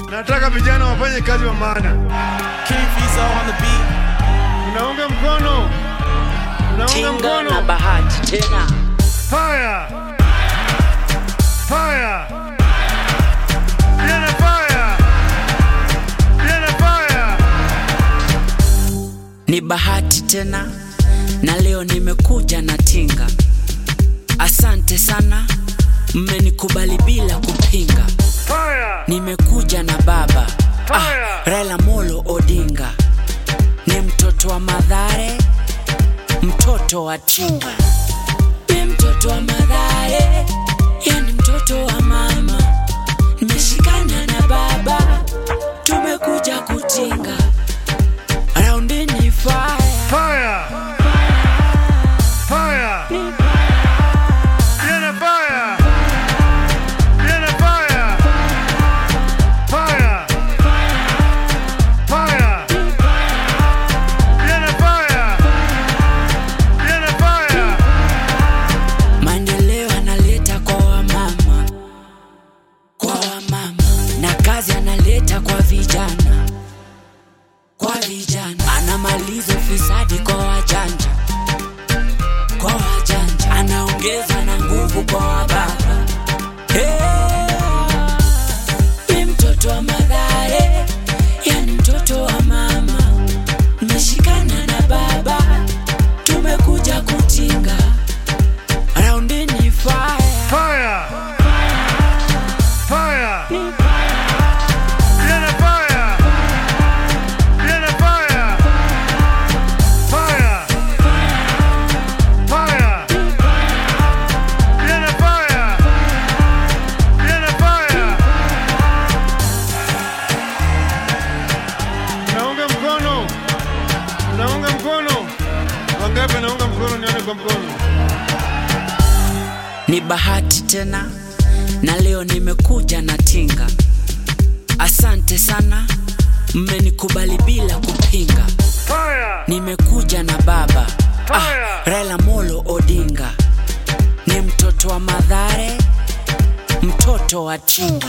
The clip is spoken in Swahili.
Nataka vijana wafanye kazi wa maana. King Fizo on the beat. Unaunga mkono, unaunga Tinga na mkono. bahati tena Fire, fire, vijana fire, vijana fire. ni bahati tena na leo nimekuja na tinga asante sana mmenikubali bila kupinga Fire, nimekuja na baba ah, Fire! Raila Molo Odinga ni mtoto wa Madhare, mtoto wa Tinga, ni mtoto wa Madhare, yani mtoto wa mama. Nimeshikana na baba, tumekuja kutinga raundi ni fire. fire, fire, vijana fire, vijana fire, fire, fire, vijana fire, vijana fire. Maendeleo analeta kwa wamama, kwa wamama, na kazi analeta kwa vijana, kwa vijana. Anamaliza ufisadi kwa wajanja, kwa wajanja. Anaongeza na nguvu kwa wababa. Hey! Ni mtoto wa Mathare, yani mtoto wa mama. Nimeshikana na baba, tumekuja kutinga raundi ni fire. Fire! Fire! Vijana fire! Vijana fire! Fire! Fire! Vijana fire! Vijana fire! Naunga mkono. Naunga mkono. Wangapi naunga mkono nione kwa mkono. ni bahati tena na leo nimekuja na tinga asante sana mmenikubali bila kupinga Fire! nimekuja na baba ah, Fire! Raila Molo Odinga ni mtoto wa Madhare mtoto wa Tinga